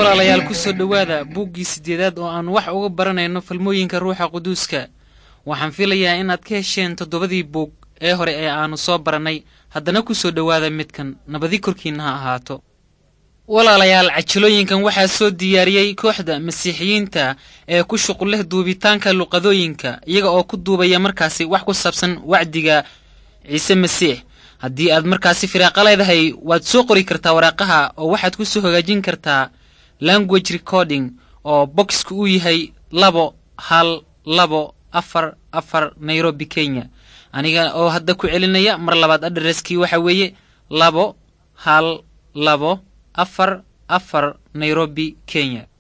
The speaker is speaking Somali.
walaalayaal ku soo dhowaada buuggii siddeedaad oo aan wax uga baranayno falmooyinka ruuxa quduuska waxaan filayaa inaad ka hesheen toddobadii buug ee hore ee aannu soo barannay haddana ku soo dhowaada midkan nabadi korkiinna ha ahaato walaalayaal cajilooyinkan waxaa soo diyaariyey kooxda masiixiyiinta ee ku shuqul leh duubitaanka luqadooyinka iyaga oo ku duubaya markaasi wax ku saabsan wacdiga ciise masiix haddii aad markaasi firaaqa leedahay waad soo qori kartaa waraaqaha oo waxaad ku soo hagaajin kartaa language recording oo boxka uu yahay labo hal labo afar afar nairobi kenya aniga oo hadda ku celinaya mar labaad adreskii waxa weeye labo hal labo afar afar nairobi kenya